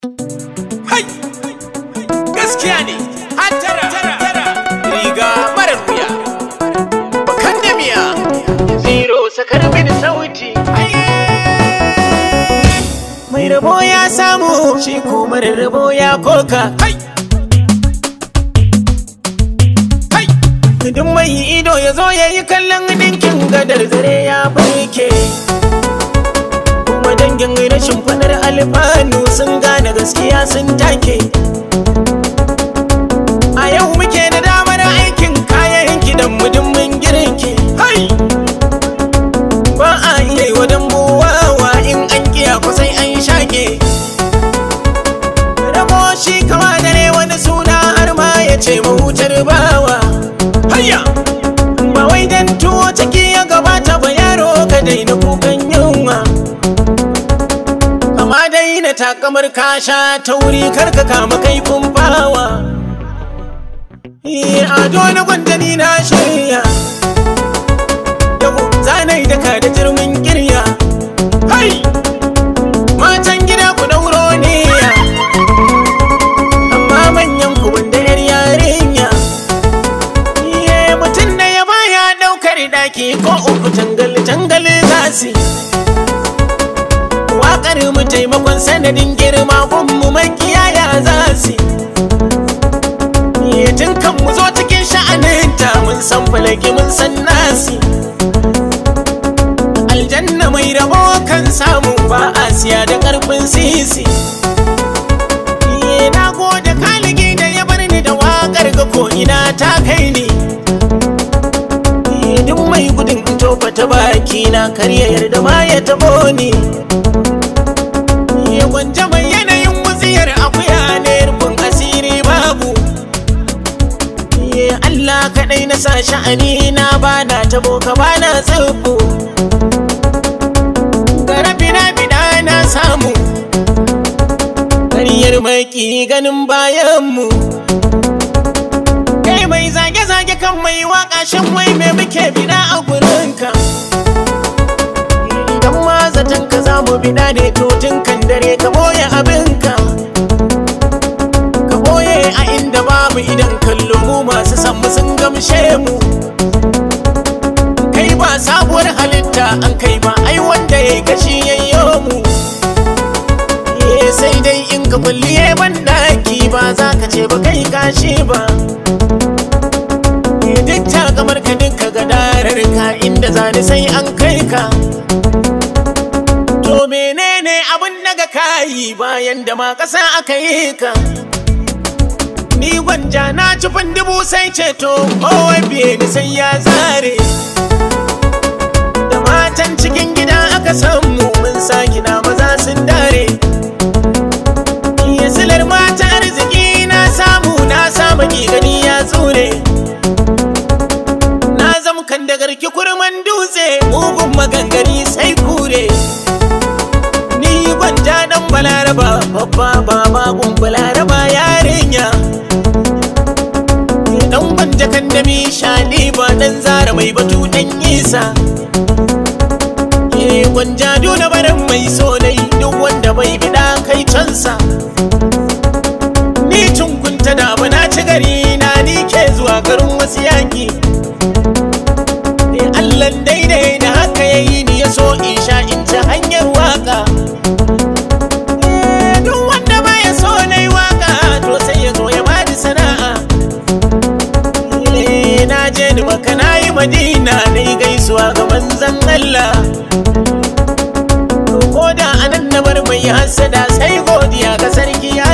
Hai! Gaskiya ne, hattara, riga marar wuya, bakan da miya, zero sakar mini sauti. Mai rabo ya samu, shi ko marar rabo ya koka. Hai! Hai! Duk mai ido ya zo ya yi kallon ɗinkin gadar zare ya barke. Kuma dangin rashin fadar alfanu sun gane gaskiya sun take. A yau muke da damar aikin kayan gidan mudin mun girki. Hai! Ba a iya yi wa dambuwawa in an kiya sai an shake. Rabo shi kama dare wani suna har ma ya ce mahutar bawa. Hayya! Ba wai dan tuwo ciki ya gabata ba yaro ka daina kukan yunwa. Kama daina takamar kasha ta wuri karka kama kaifin bawa. Eh, ado na gwandani na shirya. Yau zanai da ka da jirmin kirya. Hai! Matan gida ku dauro ne ya. Amma manyan ku wanda yar yarinya. Iye mutum da ya baya daukar daki ko uku tangal tangal zasi. Waƙar mu taimakon sanadin girma gunmu makiyaya zasi. Iye tun kan mu zo cikin sha'aninta mun san falaki mun san nasi. Aljanna mai rabo kan samu ba a siya da ƙarfin sisi. Iye na gode kaligi da ya bar ni da waƙar ga ko ina ta kai ni. Iye duk mai gudun in tofa ta baki na karya yarda ma ya tabo ni. Iye gwanja mai yanayin wutsiyar akuya ne rufin asiri babu. Iye Allah kaɗai na sa sha'ani na ba na tabo ka ba na tsibbu. Garabi na bida na samu. Karyar maki ganin bayanmu. Kai mai zage-zage kan mai waka shan wai me muke bida a gurinka. Idan ma zaton ka za mu bida ne to tun kan dare ka boye abinka. Ka boye a inda babu idan kallo mu masu san mu sun gamshe mu. Kai ba sabuwar halitta an kai ba ai wanda ya kashi yayyo mu. Eh, sai dai in ka kulliye ban daki ba za ka ce ba kai kashi ba. Eh, Duk ta kamar ka duka gadarar ka inda zani sai an kai ka. To menene abin daga kayi bayan da ma ƙasa aka yi ka? Ni gwanja na ci dubu sai ceto kowai biye ni sai ya zare. Da matan cikin gida aka samu mun sa gida maza sun dare. Iya silar mata arziki na samu na samu gani ya tsure. Na zamkan da garki kurman dutse mugun magangani sai kure. Ni gwanja dan balaraba babba ba magun balaraba yarinya. Dan gwanja kan da mi shani ba dan zara mai batu dan isa. Ke gwanja duna barin mai so dai duk wanda bai bida kai cansa. Ni cunkunta da ba na ci gari na ni ke zuwa garin wasu yaki. Ne Allah daidai da haka ya yi ni ya so in sha in ci hanyar waka. Eh, Duk wanda ba ya so na yi waka to sai ya zo ya bani sana'a. Eh, Na je ni maka na yi madina na yi gaisuwa ga manzan Allah. ko da anan na bar mai hasada sai godiya ga sarki